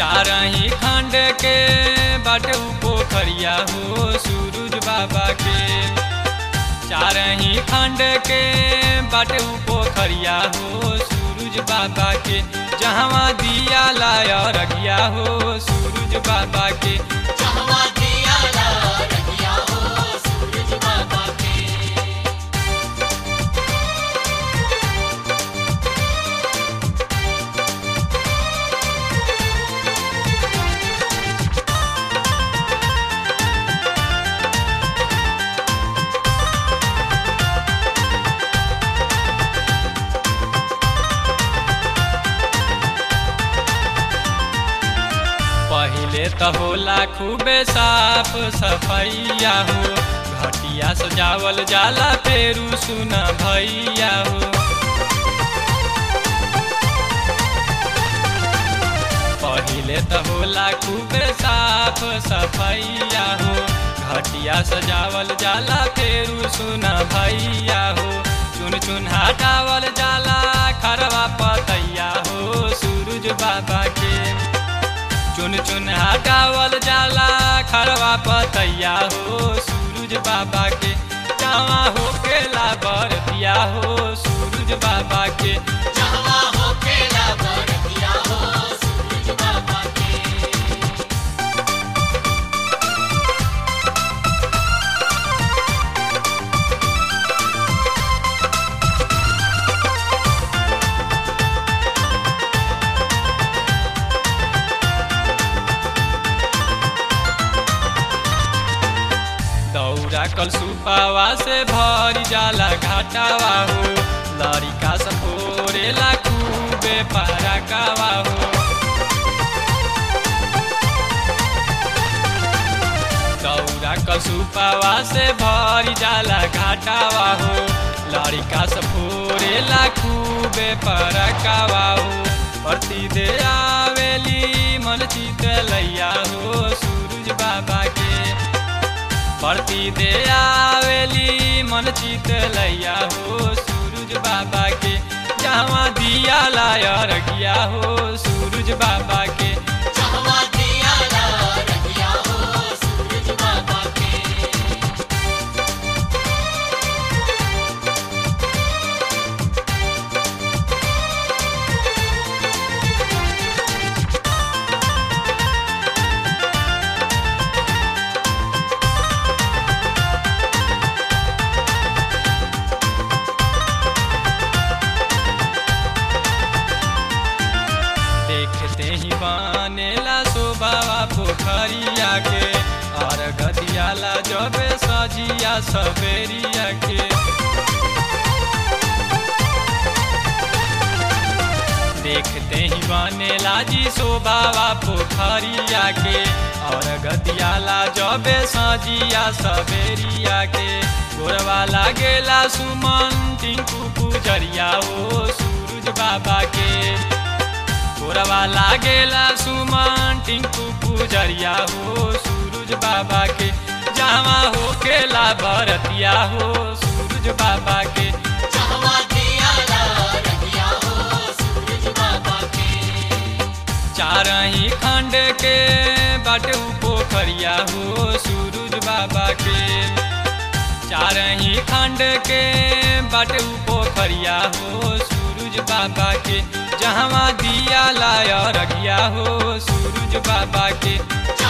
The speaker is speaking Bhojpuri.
चारही खंड के बाटे उ पोखरिया हो सूरज बाबा के चारही खंड के बाटे उ पोखरिया हो सूरज बाबा के जहवा दिया लाया रगिया हो सूरज बाबा के जहवा दिया ला रखिया हो सूरज बाबा के पहिले त होला खूबे साफ सफैया हो घटिया सजावल जाला पेरू सुन भैया हो पहिले त होला खूबे साफ सफैया हो घटिया सजावल जाला पेरू सुन भैया हो चुन चुन हटावल जाला खरवा पतैया हो सूरज बाबा के चुन चुन हटावल जाला खरवा पतैया हो सूरज बाबा के जावा हो केला बरतिया हो सूरज बाबा के जहवा हो केला बरतिया हो सूरज बाबा के दौरा कल सुपावा से भरी जाला घाटावा हो लड़िका सफोरेला खूबे पारा कावा हो दौरा कल सुपावा से भरी जाला घाटावा हो लड़िका सफोरेला खूबे पारा कावा हो प्रति दे आवेली मन चित लैया हो सूरज बाबा के प्रति दे आवेली मन चित लैया हो सूरज बाबा के जहाँ दिया लाया रखिया हो सूरज बाबा के जहवा दिया ला रखिया हो सूरज बाबा के देखते ही बनेला शोभावा पोखरिया के और गदियाला जब सजिया सवेरिया के देखते ही बनेला जी शोभावा पोखरिया के और गदियाला जब सजिया सवेरिया के गोरवा लागेला सुमन टिंकू पुजरिया हो सूरज बाबा के गोरवा लागेला सुमन टिंकू पुजरिया हो सूरज बाबा के जावा हो केला भरतिया हो सूरज बाबा के जहवा दिया ला रखिया हो सूरज बाबा के चारही खंड के बाटे उ पोखरिया हो सूरज बाबा के चारही खंड के बाटे उ पोखरिया हो सूरज बाबा के जहवा दिया लाया रगिया हो सूरज बाबा के